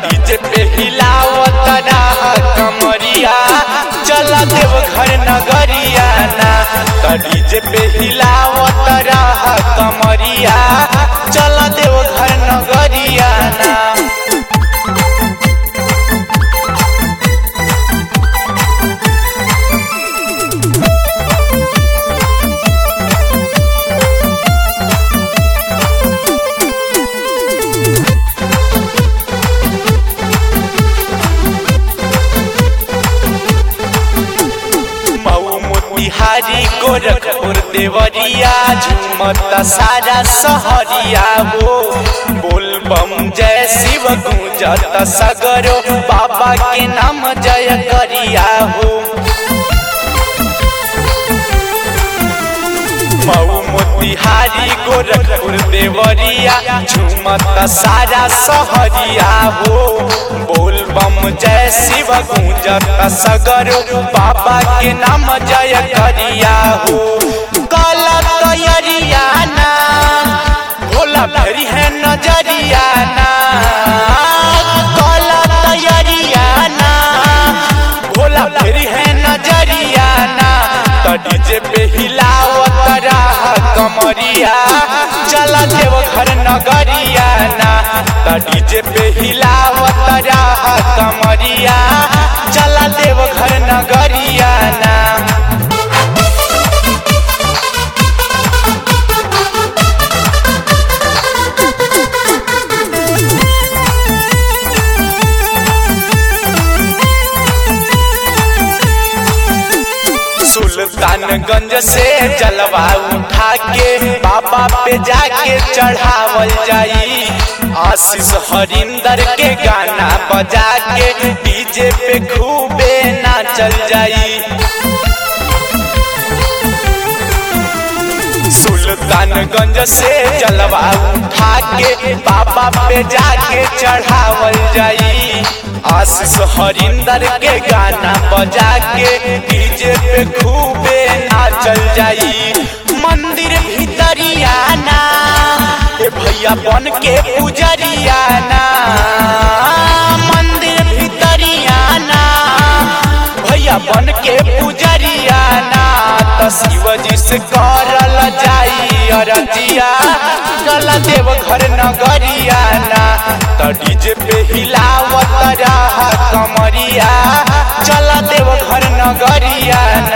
DJ पे हिलावत रह कमरिया चल देव घर नगरिया ना त डीजे पे हिलावत रह कमरिया चल देव घर नगरिया ना मऊ मोतिहारी गोरखपुर देवरिया झुमत सारा सहरिया हो बोल बम जय शिव गूंजत सगरो बाबा के नाम जय करिया हो मऊ मोतिहारी गोरखपुर देवरिया झुमत सारा सहरिया हो बोल बम जय शिव गूंजत सगरो बाबा के नाम जय करिया हो काला तैयारिया ना भोला भरी है नजरिया ना काला तैयारिया ना भोला भरी है नजरिया ना त डीजे पे हिलावत रह कमरिया चला देव घर नगरिया ना त डीजे पे हिलावत रह कमरिया चला देव घर नगरिया ना सुल्तानगंज से जलवा उठा के बाबा पे जाके चढ़ावल जाई आशीष हरिंदर के गाना बजा के डीजे पे खूबे नाचल जाई सुल्तानगंज से जलवा उठा के बाबा पे जाके चढ़ावल जाई आशीष हरिंदर के गाना बजा के डीजे पे खूबे नाचल जाई मंदिर भीतरिया ना ए भैया बन के पुजरिया ना मंदिर भीतरिया ना भैया बन के पुजरिया ना त शिवजी से करल जाई अरजिया चल देव घर नगरिया ना त डीजे पे हिलावत रह कमरिया चल देव घर नगरिया ना